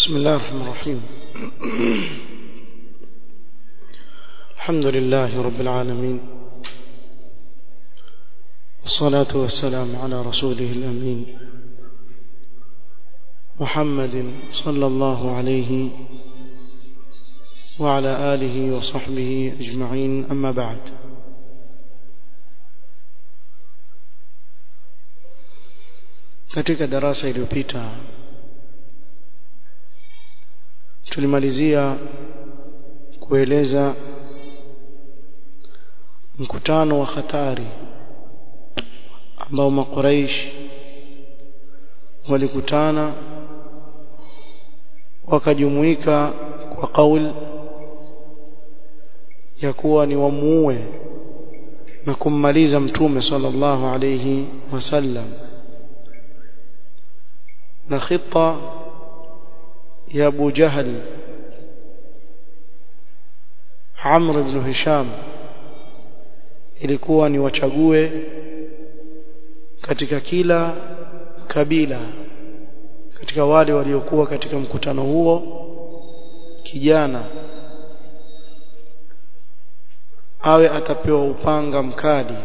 بسم الله الرحمن الرحيم الحمد لله رب العالمين والصلاة والسلام على رسوله الأمين محمد صلى الله عليه وعلى آله وصحبه أجمعين أما بعد katika darasa iliyopita tulimalizia kueleza mkutano wa hatari ambao makuraish walikutana wakajumuika kwa kauli ya kuwa ni wamuue na kummaliza mtume sallallahu alayhi wasallam na khita ya Abu Jahl Amr ibn Hisham ilikuwa ni wachague katika kila kabila katika wale waliokuwa katika mkutano huo kijana awe atapewa upanga mkali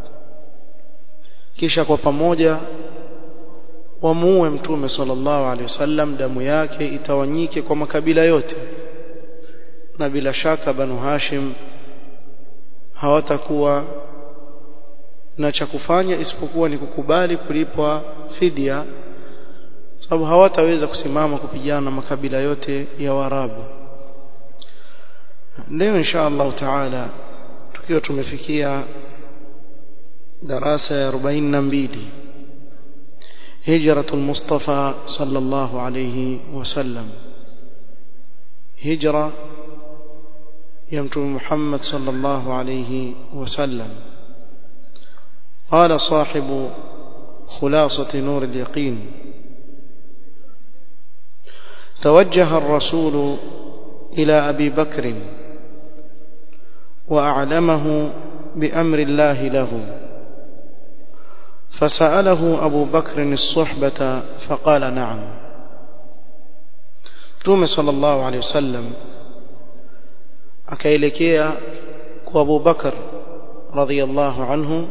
kisha kwa pamoja wamuue mtume sallallahu alaihi wasallam damu yake itawanyike kwa makabila yote na bila shaka banu hashim hawatakuwa na cha kufanya isipokuwa ni kukubali kulipwa fidia sababu hawataweza kusimama kupigana na makabila yote ya Waarabu leo insha Allah taala tukiwa tumefikia darasa ya 42 هجرة المصطفى صلى الله عليه وسلم هجرة يمتم محمد صلى الله عليه وسلم قال صاحب خلاصة نور اليقين توجه الرسول إلى أبي بكر وأعلمه بأمر الله له فسأله أبو بكر الصحبة فقال نعم تومي صلى الله عليه وسلم akaelekea kwa Abu Bakar radhiyallahu anhu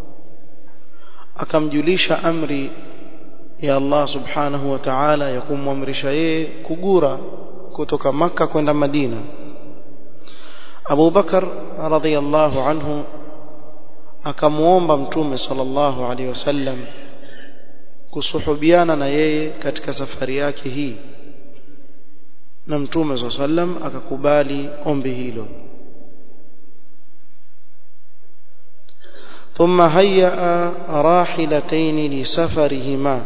akamjulisha amri ya Allah subhanahu wa ta'ala ya kumwamrisha yeye kugura kutoka maka kwenda Madina Abu Bakar radhiyallahu anhu akamuomba mtume sallallahu alaihi wasallam kusuhubiana na yeye katika safari yake hii na mtume swalla sallam akakubali ombi hilo ثم هيأ راحلتين لسفرهما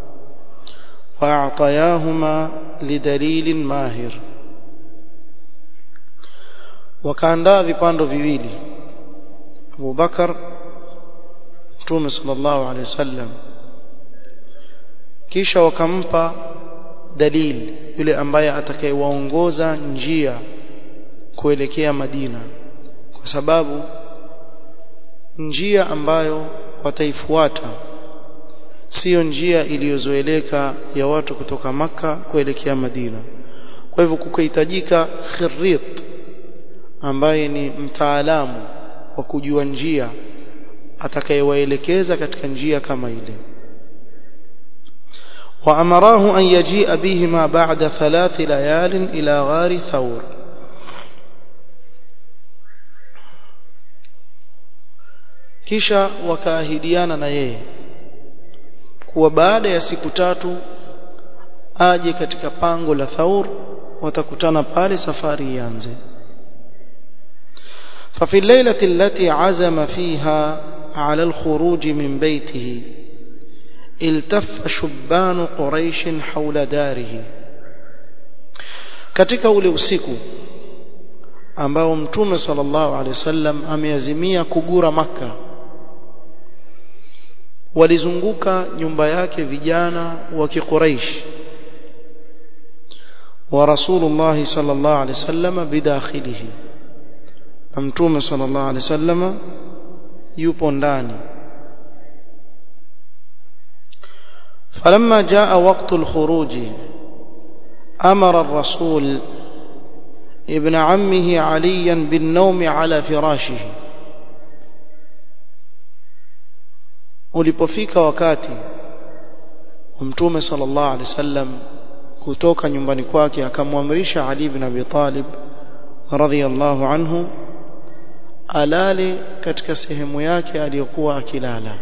وأعطياهما لدليل ماهر وكاندا vipando viwili Abu Bakar Mtume sallallahu alaihi wasallam kisha wakampa dalili yule ambaye atakayewaongoza njia kuelekea Madina kwa sababu njia ambayo wataifuata sio njia iliyozoeleka ya watu kutoka maka kuelekea Madina kwa hivyo kukahitajika khirit ambaye ni mtaalamu wa kujua njia atakayewaelekeza katika njia kama ile وأمراه أن يجيء بهما بعد ثلاث ليال إلى غار ثور kisha wakaahidiana na yeye kuwa baada ya siku tatu aje katika pango la Thaur watakutana pale safari ianze ففي الليلة التي عزم فيها على الخروج من بيته التف شبان قريش حول داره katika ule usiku ambao mtume sallallahu alaihi wasallam ameazimia kugura maka walizunguka nyumba yake vijana wa kiquraish wa rasulullah sallallahu alaihi wasallam bidakhilihi na mtume sallallahu alaihi wasallam yupo ndani فلما جاء وقت الخروج أمر الرسول ابن عمه عليا بالنوم على فراشه ulipofika wakati mtume sallallahu alaihi wasallam kutoka nyumbani kwake akamwamrisha Ali ibn Abi Talib radhiyallahu anhu alale katika sehemu yake aliyokuwa akilala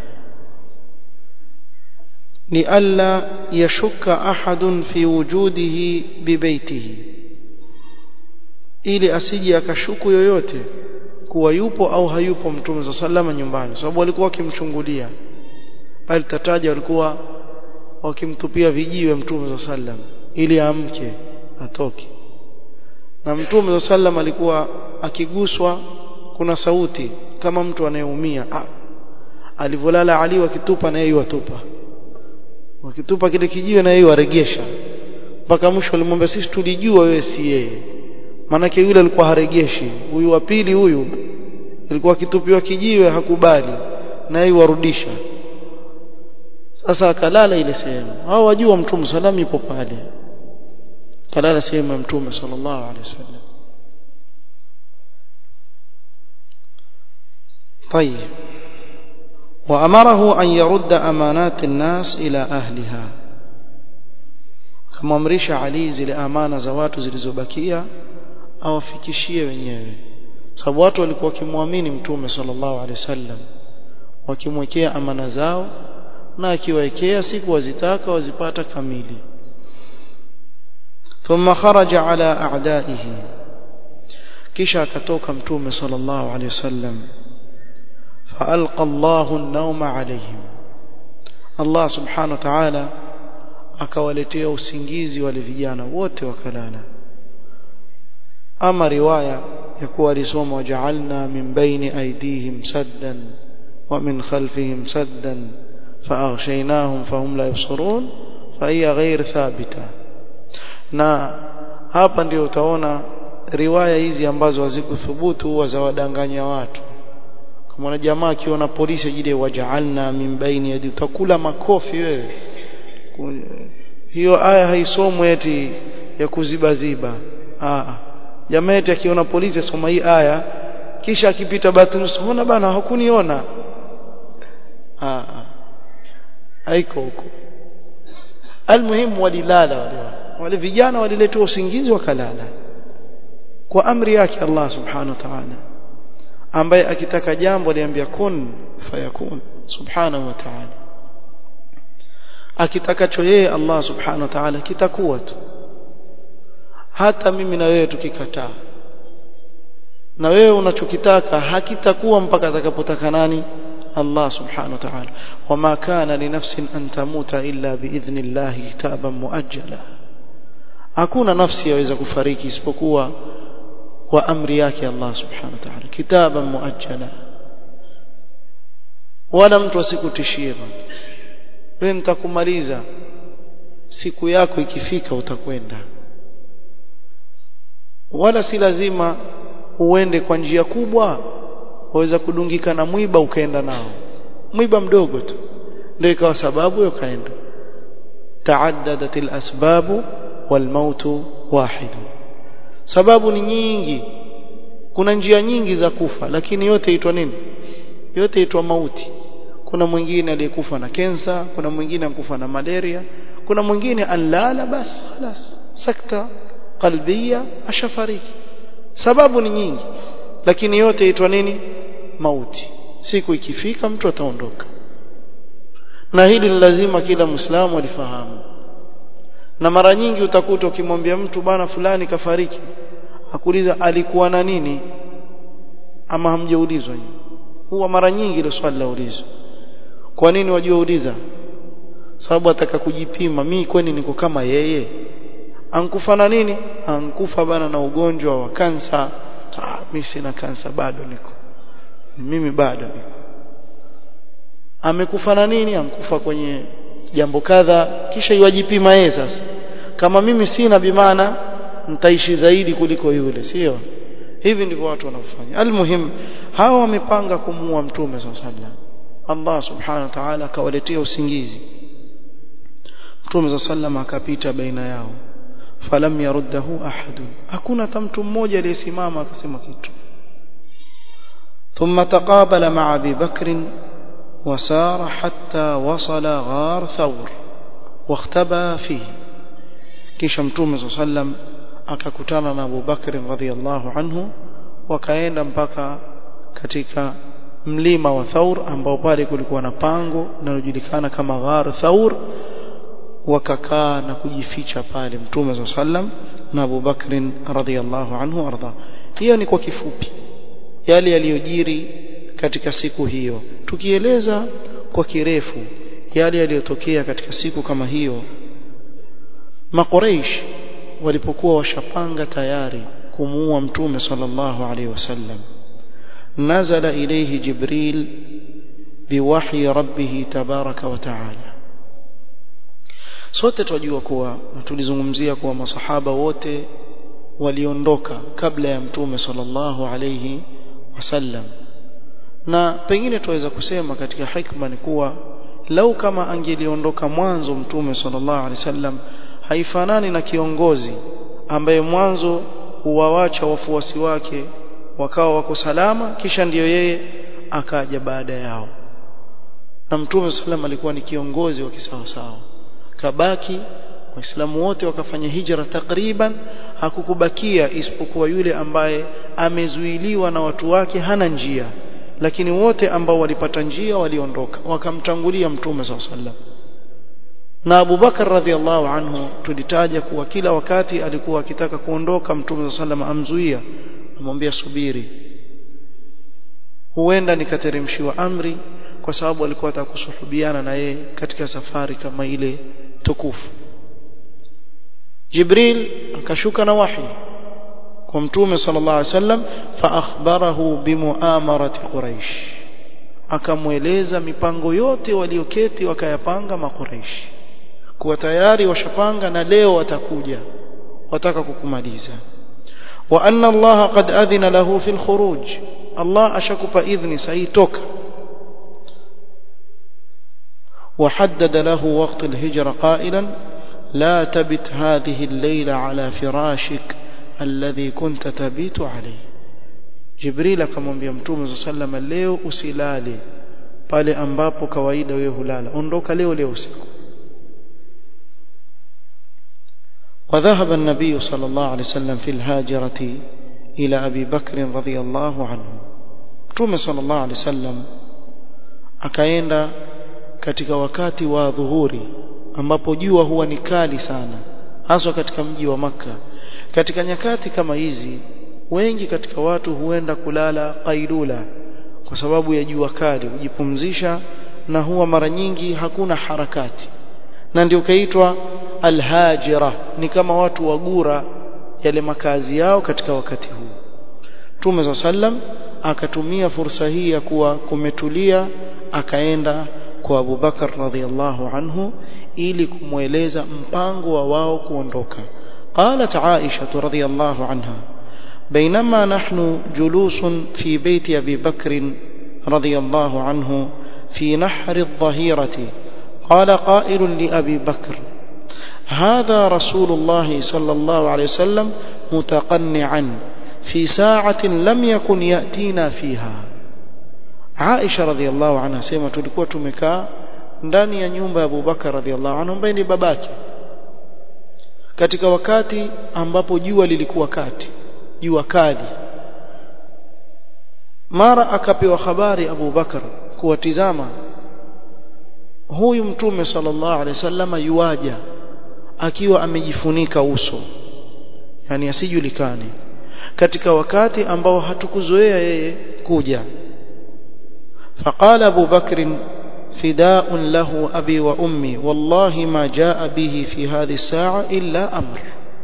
ni alla yashuka ahadun fi wujudihi bibaitihi ili asije akashuku yoyote kuwa yupo au hayupo mtume sallallahu nyumbani sababu walikuwa wakimchungulia bali tataja walikuwa wakimtupia vijiwe mtume sallallahu ili amke atoke na mtume sallallahu alikuwa akiguswa kuna sauti kama mtu anayeumia alivolala Ali wakitupa na yeye watupa wakitupa kile kijiwe na yeye waregesha mpaka mwisho alimwambia sisi tulijua wewe si yeye manake yule alikuwa haregeshi huyu wa pili huyu alikuwa akitupiwa kijiwe hakubali na yeye warudisha sasa akalala ile sehemu hao wajua mtume sallam yupo pale kalala sehemu ya mtume sallallahu alaihi wasallam طيب وأمره أن يرد أمانات الناس إلى أهلها كما أمرش علي zile amana za watu zilizobakia awafikishie wenyewe sababu watu walikuwa wakimwamini mtume sallallahu alaihi wasallam wakimwekea amana zao na akiwekea siku wazitaka wazipata kamili thumma kharaja ala a'daihi kisha akatoka mtume sallallahu alaihi wasallam فألقى الله النوم عليهم الله سبحانه وتعالى akawaletea usingizi wale vijana wote wakalala ama riwaya ya kuwa alisoma waja'alna min baini aydihim saddan wa min khalfihim saddan faaghshaynahum fahum la yubsirun fa hiya ghair thabita na hapa ndio utaona riwaya hizi ambazo hazikuthubutu huwa za wadanganya watu kama jamaa akiona polisi ajide waja'alna min baini yadi utakula makofi wewe hiyo aya haisomwi eti ya kuzibaziba ah jamaa eti akiona polisi asoma hii aya kisha akipita batini usiona bana hakuniona ah haiko huko almuhimu walilala wale wale vijana waliletwa usingizi wakalala kwa amri yake Allah subhanahu wa ta'ala ambaye akitaka jambo aliambia kun fayakun subhanahu wa ta'ala akitakacho yeye Allah subhanahu wa ta'ala kitakuwa tu hata mimi na wewe tukikataa na wewe unachokitaka hakitakuwa mpaka atakapotaka nani Allah subhanahu wa ta'ala wama kana li nafsin an tamuta illa biidhnillah kitaban muajjala hakuna nafsi yaweza kufariki isipokuwa kwa amri yake Allah subhanahu wa ta'ala kitaban muajjala wala mtu asikutishie bwana wewe nitakumaliza siku yako ikifika utakwenda wala si lazima uende kwa njia kubwa waweza kudungika na mwiba ukaenda nao mwiba mdogo tu ndio ikawa sababu ukaenda taaddadat alasbab walmaut wahid sababu ni nyingi kuna njia nyingi za kufa lakini yote itwa nini yote itwa mauti kuna mwingine aliyekufa na kensa kuna mwingine ankufa na malaria kuna mwingine alala bas خلاص sakta qalbia ashafariki sababu ni nyingi lakini yote itwa nini mauti siku ikifika mtu ataondoka na hili ni lazima kila muislamu alifahamu na mara nyingi utakuta ukimwambia mtu bana fulani kafariki akuuliza alikuwa na nini ama hamjaulizwa huwa mara nyingi ile swali la ulizo kwa nini wajua uliza sababu ataka kujipima mimi kwani niko kama yeye ankufa na nini ankufa bana na ugonjwa wa kansa ah mimi sina kansa bado niko mimi bado niko amekufa na nini ankufa kwenye jambo kadha kisha iwajipima yeye sasa kama mimi sina bimana nitaishi zaidi kuliko yule sio hivi ndivyo watu wanafanya almuhim hawa wamepanga kumuua mtume sallallahu Allah subhanahu wa ta'ala akawaletea usingizi mtume sallallahu akapita baina yao falam yaruddahu ahadun hakuna hata mtu mmoja aliyesimama akasema kitu ثم تقابل مع ابي بكر وسار حتى وصل غار ثور واختبى فيه kisha mtume صلى الله عليه وسلم akakutana na Abu Bakr radhiallahu anhu wakaenda mpaka katika mlima wa Thaur ambao pale kulikuwa na pango linalojulikana kama Ghar Thaur wakakaa na kujificha pale mtume صلى الله عليه وسلم na Abu Bakr radhiallahu anhu arda hiyo ni kwa kifupi yale yaliyojiri katika siku hiyo tukieleza kwa kirefu yale yaliyotokea katika siku kama hiyo maqureish walipokuwa washapanga tayari kumuua mtume sallallahu alaihi wasallam nazala ilayhi jibril biwahyi rabbih tabaraka wa taala sote tunajua kuwa na tulizungumzia kuwa masahaba wote waliondoka kabla ya mtume sallallahu alayhi wasallam na pengine tuweza kusema katika hikma ni kuwa lau kama angeliondoka mwanzo mtume sallallahu alaihi wasallam haifanani na kiongozi ambaye mwanzo huwawacha wafuasi wake wakawa wako salama kisha ndiyo yeye akaja baada yao na mtume sallam alikuwa ni kiongozi wa kisawasawa kabaki waislamu wote wakafanya hijra takriban hakukubakia isipokuwa yule ambaye amezuiliwa na watu wake hana njia lakini wote ambao walipata njia waliondoka wakamtangulia mtume sallallahu alaihi wasallam na Abu Bakar radhiallahu anhu tulitaja kuwa kila wakati alikuwa akitaka kuondoka mtume sallam amzuia amwambia subiri huenda nikateremshiwa amri kwa sababu alikuwa atakusuhubiana na yeye katika safari kama ile tukufu Jibril akashuka na wahi kwa mtume sallallahu alaihi wasallam fa akhbarahu bimuamarati quraish akamweleza mipango yote walioketi wakayapanga makuraishi kuwa tayari washapanga na leo watakuja wataka kukumaliza wa anna Allah qad adhina lahu fil khuruj Allah ashakupa idhni sahi toka وحدد له وقت الهجرة قائلا لا تبت هذه الليلة على فراشك الذي كنت تبيت عليه جبريل akamwambia mtume صلى الله عليه وسلم leo usilale pale ambapo kawaida wewe hulala ondoka leo leo usiku وذهب النبي صلى الله عليه وسلم في الهاجرة إلى أبي بكر رضي الله عنه متوم صلى الله عليه وسلم akaenda katika wakati wa dhuhuri ambapo jua huwa ni kali sana haswa katika mji wa maka katika nyakati kama hizi wengi katika watu huenda kulala qailula kwa sababu ya jua kali hujipumzisha na huwa mara nyingi hakuna harakati na ndio kaitwa alhajira ni kama watu wagura yale makazi yao katika wakati huu Mtume sallam akatumia fursa hii ya kuwa kumetulia akaenda kwa Abu Bakar radhiallahu anhu ili kumweleza mpango wa wao kuondoka قالت عائشة رضي الله عنها بينما نحن جلوس في بيت أبي بكر رضي الله عنه في نحر الظهيرة قال قائل لأبي بكر هذا رسول الله صلى الله عليه وسلم متقنعا في ساعة لم يكن يأتينا فيها عائشة رضي الله عنها سيما tulikuwa tumekaa ndani ya nyumba ya Abubakar radhiallahu anhu ambaye ni babake katika wakati ambapo jua lilikuwa kati jua kali mara akapewa habari Abu Bakar kuwatizama huyu mtume sallallahu alaihi wasallam yuaja akiwa amejifunika uso yani asijulikane katika wakati ambao hatukuzoea yeye kuja فقال أبو بكر فداء له أبي وأمي والله ما جاء به في هذه الساعة إلا أمر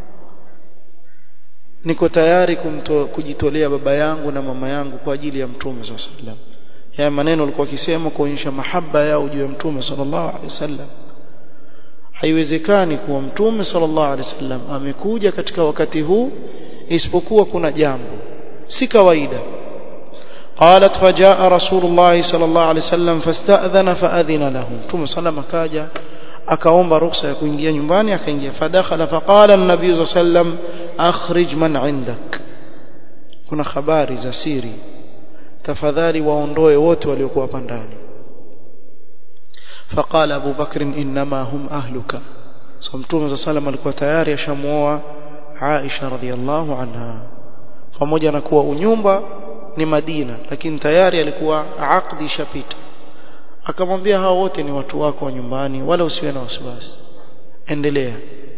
niko tayari kujitolea baba yangu na mama yangu kwa ajili ya mtume sallallahu alaihi wasallam haya maneno alikuwa akisema kuonyesha mahaba yao juu ya mtume sallallahu alaihi wasallam haiwezekani kuwa mtume sallallahu alaihi wasallam amekuja katika wakati huu isipokuwa kuna jambo si kawaida قالت فجاء رسول الله صلى الله عليه وسلم فاستأذن فأذن له ثم سلم كاجا akaomba ruhusa ya kuingia nyumbani akaingia fadakhala faqala an-nabiy sallam akhrij man indak kuna habari za siri tafadhali waondoe wote waliokuwa hapa ndani faqala Abu Bakr inma hum ahluka so mtume sallam alikuwa tayari ashamuoa Aisha radhiallahu anha pamoja na kuwa unyumba ni Madina lakini tayari alikuwa aqdi shapita akamwambia hao wote ni watu wako wa nyumbani wala usiwe na wasiwasi endelea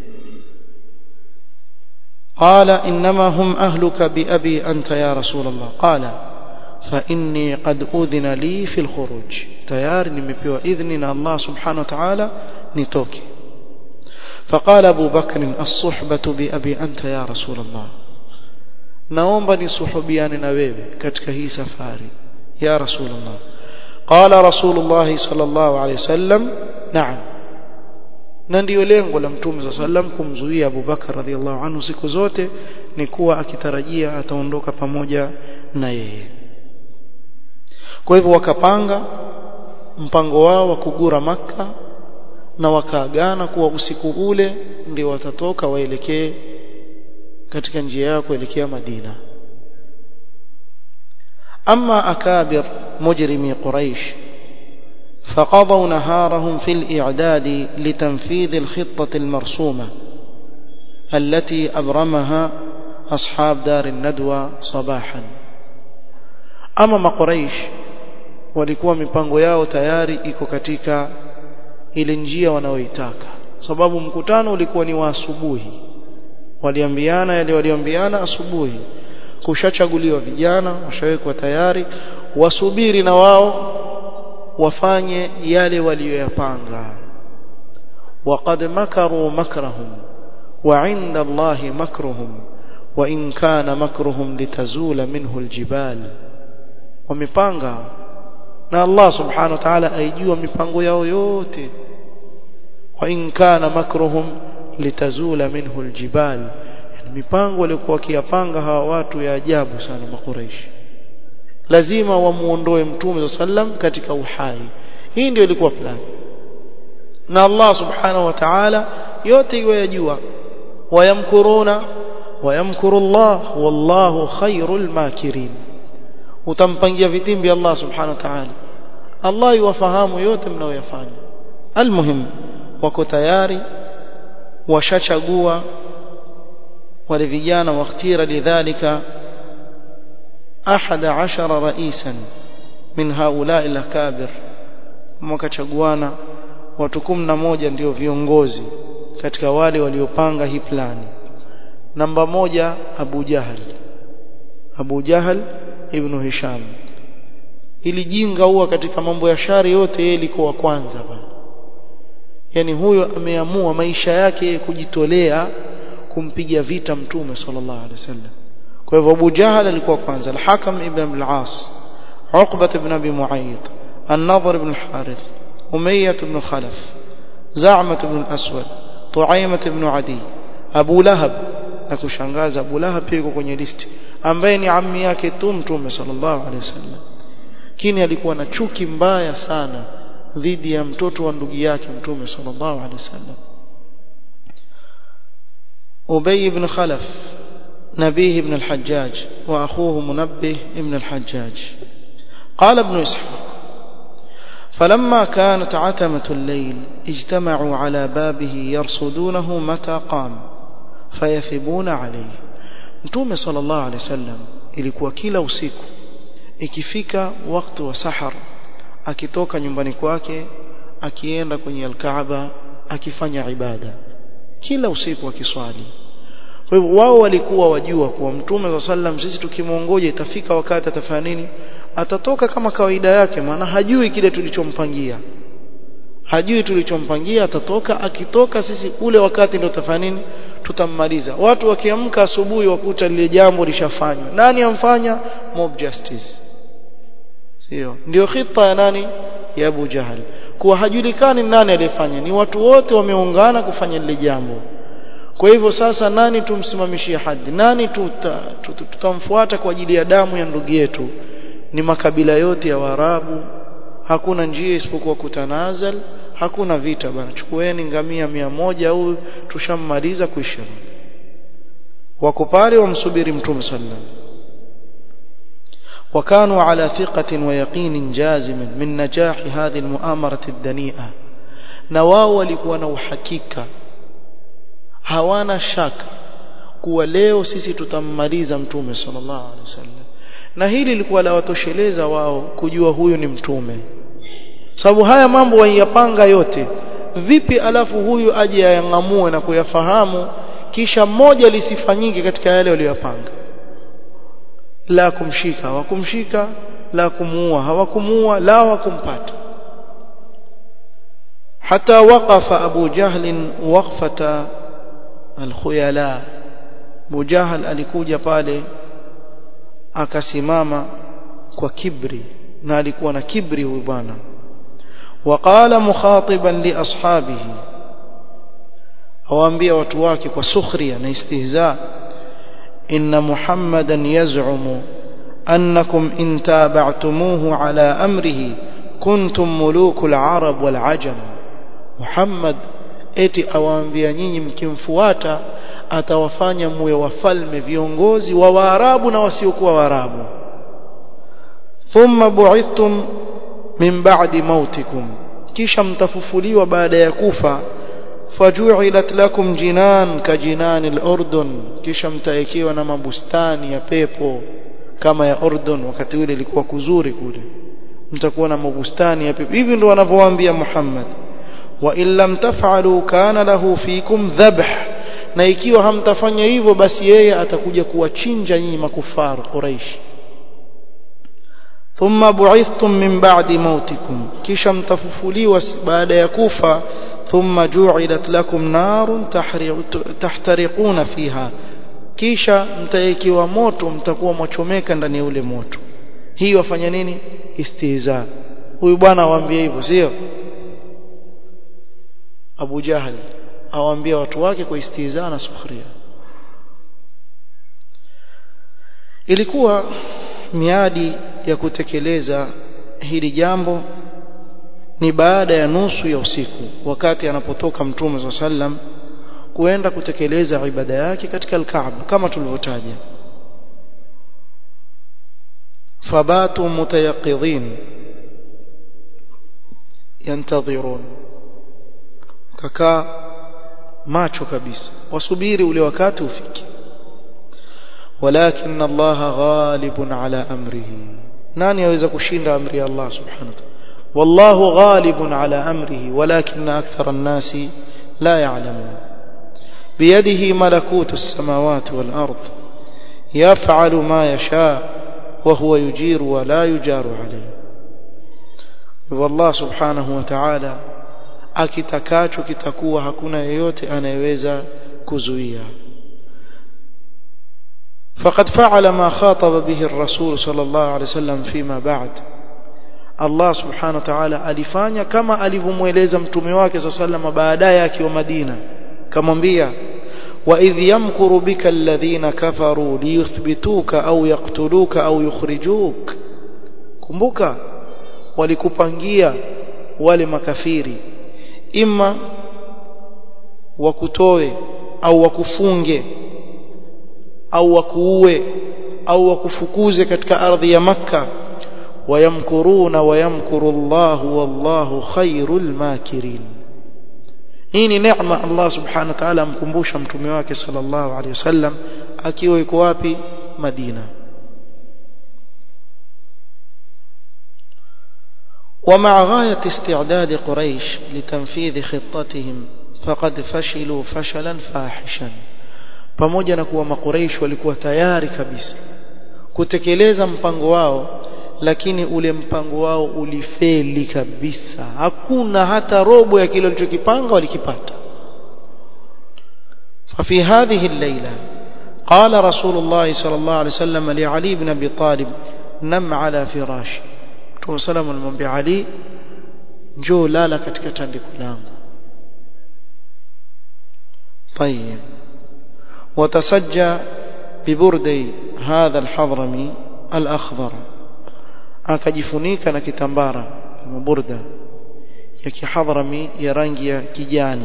قال إنما هم أهلك بأبي أنت يا رسول الله قال فإني قد أذن لي في الخروج تيار نمبيو إذن الله سبحانه وتعالى نتوكي فقال أبو بكر الصحبة بأبي أنت يا رسول الله naomba nisuhubiane na wewe katika hii safari ya rasulullah qala rasulullah sallallahu alayhi wasallam na'am na ndio lengo la mtume sallam kumzuia Abu Bakar radhiallahu anhu siku zote ni kuwa akitarajia ataondoka pamoja na yeye kwa hivyo wakapanga mpango wao wa kugura maka na wakaagana kuwa usiku ule ndio watatoka waelekee katika njia yao kuelekea Madina أما أكابر مجرمي قريش فقضوا نهارهم في الإعداد لتنفيذ الخطة المرسومة التي أبرمها أصحاب دار الندوة صباحا أما ما قريش walikuwa mipango yao tayari iko katika ile njia wanaoitaka sababu mkutano ulikuwa ni wa asubuhi waliambiana yale waliambiana asubuhi kushachaguliwa vijana washawekwa tayari wasubiri na wao wafanye yale waliyoyapanga waqad makaru makrahum wa inda Allahi makruhum wa in kana makruhum litazula minhu aljibal wamepanga na Allah subhanahu wa ta'ala aijua mipango yao yote wa in kana makruhum litazula minhu aljibal mipango waliokuwa wakiyapanga hawa watu ya ajabu sana makuraishi lazima wamuondoe mtume sallam katika uhai hii ndio ilikuwa plan na Allah subhanahu wa ta'ala yote iwe yajua wayamkuruna wayamkuru Allah wallahu khairul makirin utampangia vitimbi Allah subhanahu wa ta'ala Allah yuwafahamu yote mnayoyafanya almuhim wako tayari washachagua wale vijana wakhtira lidhalika ahada ashara raisan min haulai lakabir wakachaguana watu kumi na moja ndio viongozi katika wale waliopanga hii plani namba moja Abu Jahal Abu Jahal ibn Hisham ili jinga huwa katika mambo ya shari yote yeye liko kwanza bana yani huyo ameamua maisha yake kujitolea kumpiga vita mtume sallallahu alaihi wasallam kwa hivyo Abu Jahal alikuwa kwanza al-Hakam ibn al-As Uqbah ibn Abi Mu'ayyid An-Nadhr ibn al-Harith Umayyah ibn Khalaf Za'mah ibn al-Aswad Tu'aymah ibn Adi Abu Lahab na kushangaza Abu Lahab pia yuko kwenye listi ambaye ni ammi yake tu mtume sallallahu alaihi wasallam kini alikuwa na chuki mbaya sana dhidi ya mtoto wa ndugu yake mtume sallallahu alaihi wasallam أبي بن خلف نبيه بن الحجاج وأخوه منبه بن الحجاج قال ابن إسحاق فلما كانت عتمة الليل اجتمعوا على بابه يرصدونه متى قام فيثبون عليه mtume sallallahu alaihi wasallam ilikuwa kila usiku ikifika wakati wa sahar akitoka nyumbani kwake akienda kwenye alkaaba akifanya ibada kila usiku akiswali kwa hivyo wao walikuwa wajua kuwa mtume wa sallam sisi tukimwongoja itafika wakati atafanya nini atatoka kama kawaida yake maana hajui kile tulichompangia hajui tulichompangia atatoka akitoka sisi ule wakati ndio tutafanya nini tutammaliza watu wakiamka asubuhi wakuta lile jambo lishafanywa nani amfanya mob justice sio ndio khita ya nani ya Abu Jahal kuwa hajulikani nani aliyefanya ni watu wote wameungana kufanya lile jambo kwa hivyo sasa nani tumsimamishie hadi nani tuta, tuta, tutamfuata kwa ajili ya damu ya ndugu yetu ni makabila yote ya Waarabu hakuna njia isipokuwa kutanazal hakuna vita bana chukueni ngamia mia moja au tushammaliza kuisha wako pale wamsubiri mtume sallallahu وكانوا على ثقة ويقين جازم من نجاح هذه المؤامرة الدنيئة نواو walikuwa na uhakika hawana shaka kuwa leo sisi tutammaliza mtume sallallahu alaihi wasallam na hili lilikuwa la watosheleza wao kujua huyu ni mtume sababu haya mambo waiyapanga yote vipi alafu huyu aje ayangamue na kuyafahamu kisha moja lisifanyike katika yale waliyopanga la kumshika hawakumshika la kumuua hawakumuua la hawakumpata حتى وقف أبو جهل وقفة الخيلاء أبو جهل alikuja pale akasimama kwa kibri na alikuwa na kibri huyu bwana وقال مخاطبا لاصحابه awaambia watu wake kwa sukhria na istihza inna muhammadan yaz'umu annakum in tabi'tumuhu ala amrihi kuntum mulukul arab wal ajam muhammad eti awaambia nyinyi mkimfuata atawafanya muwe wafalme viongozi wa waarabu na wasiokuwa waarabu thumma bu'ithtum min ba'di mautikum kisha mtafufuliwa baada ya kufa faju'ilat lakum jinan ka jinan al-urdun kisha mtaekewa na mabustani ya pepo kama ya Urdun wakati ule ilikuwa kuzuri kule mtakuwa na mabustani ya pepo hivi ndio wanavyowaambia Muhammad wa in lam taf'alu kana lahu fikum dhabh na ikiwa hamtafanya hivyo basi yeye atakuja kuwachinja nyinyi makufar Quraish thumma bu'ithtum min ba'di mautikum kisha mtafufuliwa baada ya kufa thumma ju'ilat lakum narun tahtariquna fiha kisha mtaekiwa moto mtakuwa mwachomeka ndani ya ule moto hii wafanya nini istihza huyu bwana awaambia hivyo sio Abu Jahal awaambia watu wake kwa istihza na sukhria ilikuwa miadi ya kutekeleza hili jambo ni baada ya nusu ya usiku wakati anapotoka mtume wa sallam kuenda kutekeleza ibada yake katika al-Kaaba kama tulivyotaja fabatu mutayaqidhin yantadhirun kaka macho kabisa wasubiri ule wakati ufike ولكن الله غالب على امره nani aweza kushinda amri ya Allah subhanahu wa ta'ala والله غالب على امره ولكن اكثر الناس لا يعلمون بيده ملكوت السماوات والارض يفعل ما يشاء وهو يجير ولا يجار عليه والله سبحانه وتعالى akitakacho kitakuwa hakuna yeyote anayeweza kuzuia فقد فعل ما خاطب به الرسول صلى الله عليه وسلم فيما بعد Allah subhanahu wa ta'ala alifanya kama alivyomweleza mtume wake sallallahu baadaye akiwa Madina kamwambia wa idh yamkuru bika alladhina kafaru liyuthbituka au yaqtuluka au yukhrijuk kumbuka walikupangia wale makafiri ima wakutoe au wakufunge au wakuue au wakufukuze katika ardhi ya makka ويمكرون ويمكر الله والله خير الماكرين hii ni neema Allah subhanahu wa ta'ala amkumbusha mtume wake sallallahu alaihi wasallam akiwa yuko wapi Madina ومع غاية استعداد قريش لتنفيذ خطتهم فقد فشلوا فشلا فاحشا pamoja na kuwa makuraish walikuwa tayari kabisa kutekeleza mpango wao lakini ule mpango wao ulifeli kabisa hakuna hata robo ya kile walichokipanga walikipata ففي هذه الليلة قال رسول الله صلى الله عليه وسلم لعلي بن أبي طالب نم على فراش Mtume salam alimwambia Ali njoo lala katika tandiko langu طيب وتسجى ببردي هذا الحضرمي الأخضر akajifunika na kitambara maburda ya kihadrami ya rangi ya kijani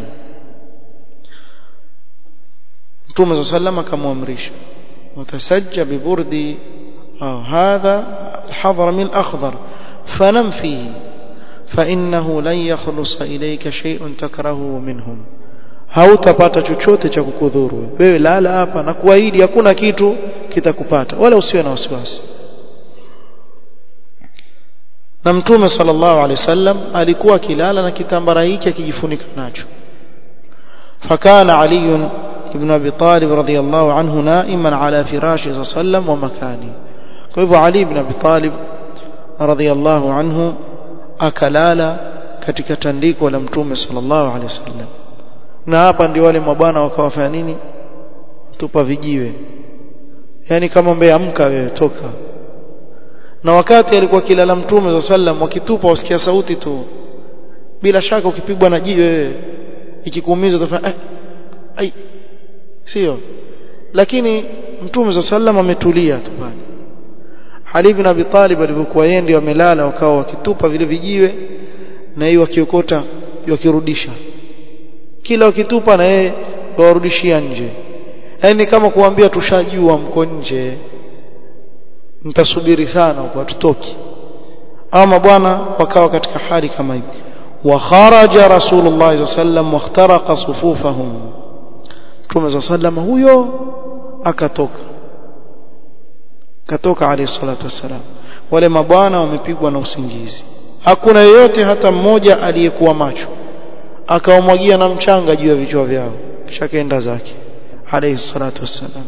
Mtume sallam akamwamrisha utasajja biburdi au hadha الحضرمي الأخضر فنم فيه فإنه لن يخلص إليك شيء تكرهه منهم hautapata chochote cha kukudhuru wewe lala hapa na kuahidi hakuna kitu kitakupata wala usiwe na wasiwasi na mtume sallallahu alaihi wasallam alikuwa akilala na kitambara hiki akijifunika nacho fakana ali ibn abi talib radhiyallahu anhu naiman ala firashi sallam wa makani kwa hivyo ali ibn abi talib radhiyallahu anhu akalala katika tandiko la mtume sallallahu alaihi wasallam na hapa ndio wale mabwana wakawafanya nini tupa vijiwe yani kama mbeamka wewe toka na wakati alikuwa kilala mtume za sallam wakitupa wasikia sauti tu bila shaka ukipigwa na jiwe wewe ikikuumiza utafanya eh, ai sio lakini mtume za sallam ametulia tu pale Ali ibn Abi Talib alipokuwa yeye ndio amelala wakawa wakitupa vile vijiwe na hiyo wakiokota wakirudisha kila wakitupa na yeye warudishia nje yani kama kuambia tushajua mko nje mtasubiri sana huko tutoki ama bwana wakawa katika hali kama hivi wa kharaja rasulullah sallam wakhtaraqa sufufahum Mtume sallam huyo akatoka katoka alayhi salatu wassalam wale mabwana wamepigwa na usingizi hakuna yeyote hata mmoja aliyekuwa macho akawamwagia na mchanga juu ya vichwa vyao kisha kaenda zake alayhi salatu wassalam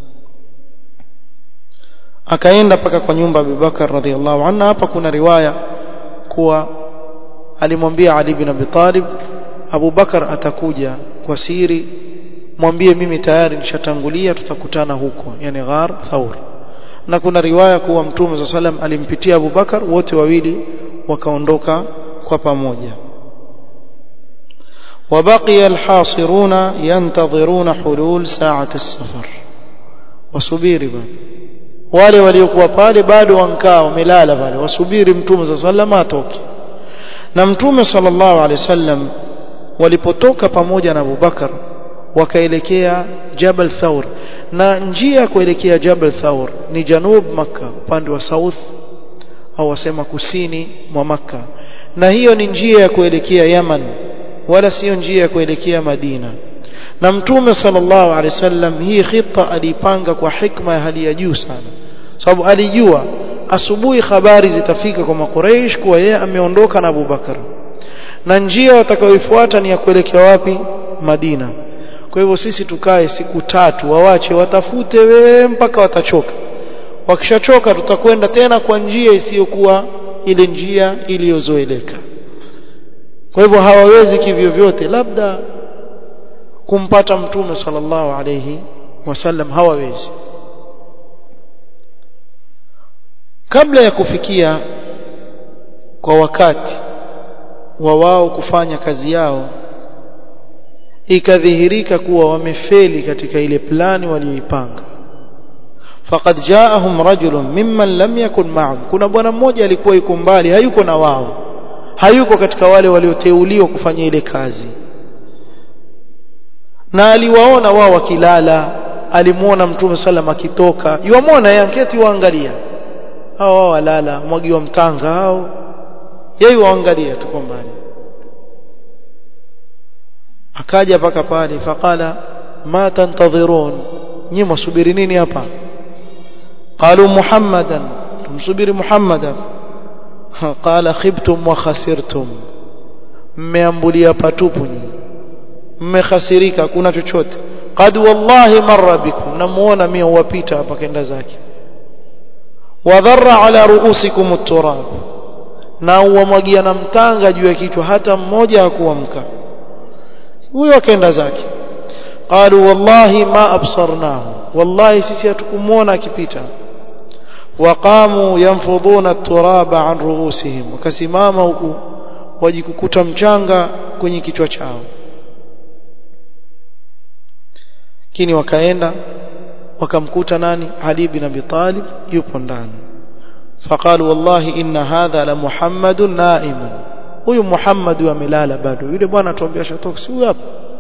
akaenda paka kwa nyumba ya Abubakar radhiallahu anhu hapa kuna riwaya kuwa alimwambia Ali bin Abi Talib Abu Bakar atakuja kwa siri mwambie mimi tayari nishatangulia tutakutana huko yani ghar thaur na kuna riwaya kuwa mtume za salam alimpitia Abu Bakar wote wawili wakaondoka kwa pamoja وبقي الحاصرون ينتظرون حلول ساعة السفر wasubiri bwana wale waliokuwa pale bado wankaa wamelala pale wasubiri mtume za sallama atoke na mtume sallallahu alaihi wasallam walipotoka pamoja na Abubakar wakaelekea Jabal Thawr na njia ya kuelekea Jabal Thawr ni janub Makka upande wa south au wasema kusini mwa Makka na hiyo ni njia ya kuelekea Yaman wala sio njia ya kuelekea Madina na mtume sallallahu alaihi wasallam hii khita alipanga kwa hikma ya hali ya juu sana sababu alijua asubuhi habari zitafika kwa makuraish kuwa yeye ameondoka na Abubakar na njia watakayoifuata ni ya kuelekea wapi Madina kwa hivyo sisi tukae siku tatu wawache watafute we mpaka watachoka wakishachoka tutakwenda tena kwa njia isiyokuwa ile njia iliyozoeleka kwa hivyo hawawezi kivyo vyote labda kumpata mtume sallallahu alayhi wasallam hawawezi kabla ya kufikia kwa wakati wa wao kufanya kazi yao ikadhihirika kuwa wamefeli katika ile plani walioipanga faqad jaahum rajulun mimman lam yakun ma'ahum kuna bwana mmoja alikuwa yuko mbali hayuko na wao hayuko katika wale walioteuliwa kufanya ile kazi na aliwaona wao wakilala alimuona mtume sallam akitoka yuamwona yanketi waangalia hao wao walala mwagiwa mtanga hao yeye waangalia tuko mbali akaja paka pale faqala ma tantadhirun nyinyi msubiri nini hapa qalu muhammadan tumsubiri muhammadan qala khibtum wa khasirtum mmeambulia patupu nyinyi mmekhasirika hakuna chochote qad wallahi marra bikum namuona mimi uwapita hapa kenda zake wadharra ala ruusikum at-turab na uwamwagia na mtanga juu ya kichwa hata mmoja hakuamka huyo akaenda zake qalu wallahi ma absarnahu wallahi sisi hatukumuona akipita waqamu yanfuduna at-turaba an ruusihim wakasimama huku wajikukuta mchanga kwenye kichwa chao lakini wakaenda wakamkuta nani Ali bin Abi Talib yupo ndani فقالوا والله إن هذا لمحمد نائم huyu Muhammad amelala bado yule bwana atuambia shatoka si huyu hapa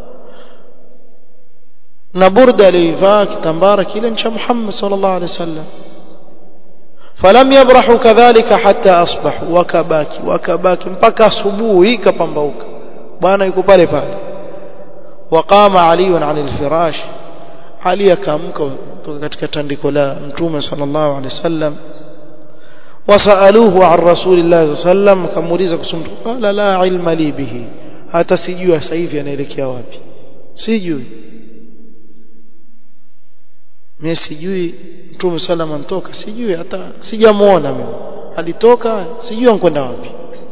na burda alivaa kitambara kile cha Muhammad sallallahu alaihi wasallam falam yabrahu kadhalika hatta asbahu wakabaki wakabaki mpaka asubuhi kapambauka bwana yuko pale pale waqama ali an alfirash ali akaamka kutoka katika tandiko la mtume sallallahu alaihi wasallam wasaluhu an rasulillah sallam kamuuliza kusumtu qala la ilma li bihi hata sijui sasa hivi anaelekea wapi sijui mimi sijui mtume sallam antoka sijui hata sijamuona mimi alitoka sijui ankwenda wapi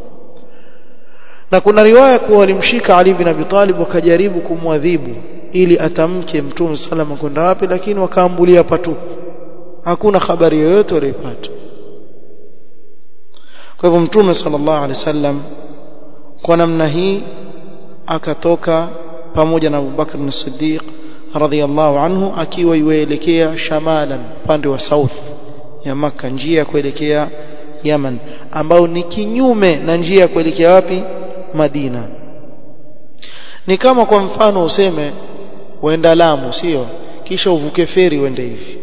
na kuna riwaya kuwa walimshika Ali bin Abi Talib wakajaribu kumwadhibu ili atamke mtume sallam kwenda wapi lakini wakaambulia patupu hakuna habari yoyote walipata kwa hivyo mtume sallallahu alaihi wasallam kwa namna hii akatoka pamoja na Abubakar as-Siddiq radhiyallahu anhu akiwa yuelekea shamalan upande wa south ya maka njia ya kuelekea Yaman ambao ni kinyume na njia ya kuelekea wapi Madina ni kama kwa mfano useme uenda Lamu sio kisha uvuke feri uende hivi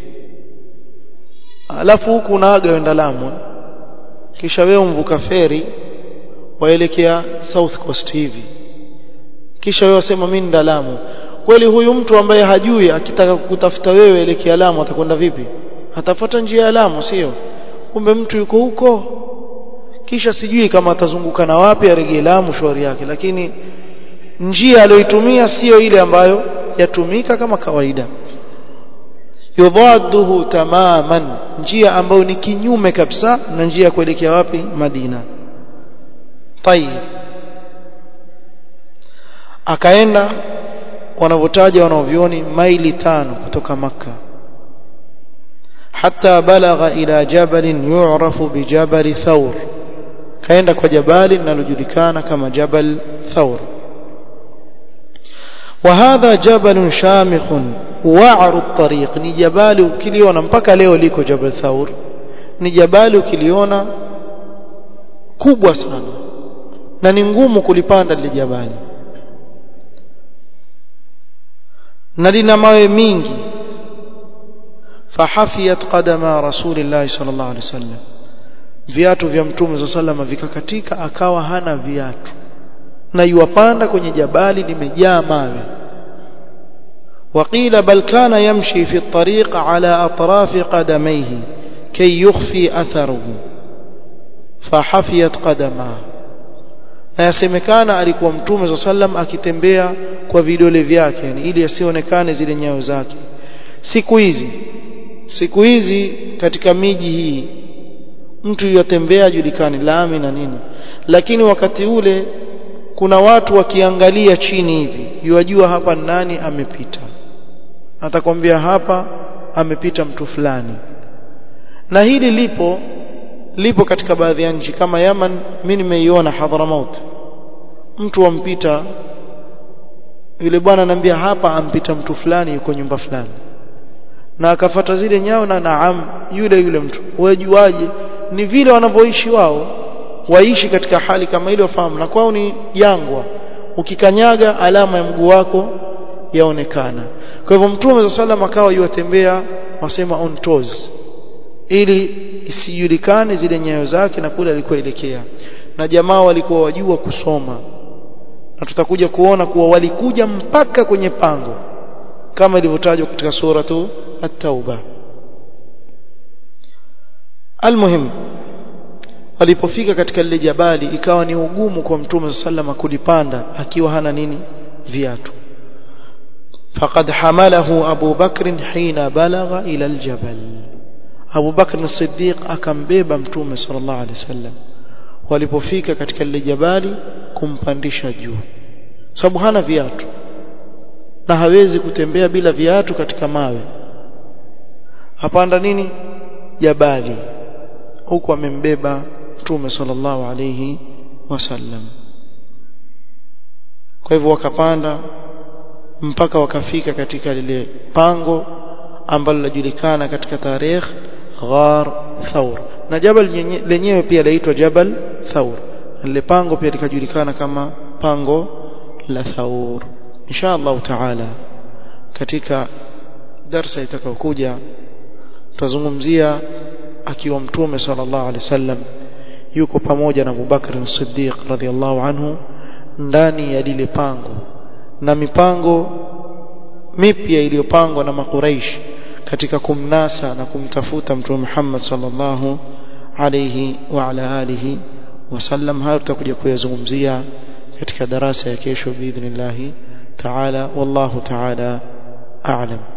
alafu huku unaaga uenda Lamu kisha wewe umvuka feri waelekea south coast hivi kisha wewe wasema mimi nda Lamu kweli huyu mtu ambaye hajui akitaka kutafuta wewe elekea Lamu atakwenda vipi atafuata njia ya Lamu sio kumbe mtu yuko huko kisha sijui kama atazunguka na wapi arejee Lamu shauri yake lakini njia aliyoitumia sio ile ambayo yatumika kama kawaida yudhaduhu tamaman njia ambayo ni kinyume kabisa na njia ya kuelekea wapi Madina tayib akaenda wanavyotaja wanaovioni maili tano kutoka maka حتى بلغ إلى جبل يعرف بجبل ثور kaenda kwa jabali linalojulikana kama jabal thawr وهذا جبل شامخ وعر الطريق ni jabali ukiliona mpaka leo liko jabal thawr ni jabali ukiliona kubwa sana na ni ngumu kulipanda lile jabali na lina mawe mingi fahafiyat qadama rasulillah sallallahu alaihi wasallam viatu vya mtume za salama vikakatika akawa hana viatu na yuwapanda kwenye jabali limejaa mawe وقيل بل كان يمشي في الطريق على أطراف قدميه كي يخفي أثره فحفيت قدماه na yasemekana alikuwa mtume za sallam akitembea kwa vidole vyake yani ili asionekane zile nyayo zake siku hizi siku hizi katika miji hii mtu yatembea julikani lami na nini lakini wakati ule kuna watu wakiangalia chini hivi yuwajua hapa nani amepita atakwambia hapa amepita mtu fulani na hili lipo lipo katika baadhi ya nchi kama Yaman mimi nimeiona Hadramaut mtu ampita yule bwana anambia hapa ampita mtu fulani yuko nyumba fulani na akafata zile nyao na naam yule yule mtu wajuaje ni vile wanavyoishi wao waishi katika hali kama ile wafahamu na kwao ni jangwa ukikanyaga alama ya mguu wako yaonekana kwa hivyo mtume sallam akawa yuwatembea wasema on toes ili isijulikane zile nyayo zake na kule alikoelekea na jamaa walikuwa wajua kusoma na tutakuja kuona kuwa walikuja mpaka kwenye pango kama ilivyotajwa katika suratu at-tauba almuhim walipofika katika lile jabali ikawa ni ugumu kwa mtume sallama kulipanda akiwa hana nini viatu فقد حمله أبو بكر حين بلغ إلى الجبل Abu Bakr as-Siddiq akambeba Mtume sallallahu alaihi wasallam walipofika katika lile jabali kumpandisha juu sababu hana viatu na hawezi kutembea bila viatu katika mawe hapanda nini jabali huku amembeba Mtume sallallahu alaihi wasallam kwa hivyo wakapanda mpaka wakafika katika lile pango ambalo linajulikana katika tarehe Ghar Thawr na jabal lenyewe pia laitwa Jabal Thawr lile pango pia likajulikana kama pango la Thaur insha Allah taala katika darsa itakayokuja tutazungumzia akiwa mtume sallallahu alaihi wasallam yuko pamoja na Abu Bakr as-Siddiq radhiallahu anhu ndani ya lile pango na mipango mipya iliyopangwa na makuraish katika kumnasa na kumtafuta mtume Muhammad sallallahu alayhi wa ala alihi wasallam hayo tutakuja kuyazungumzia katika darasa ya kesho biidhnillah ta'ala wallahu ta'ala a'lam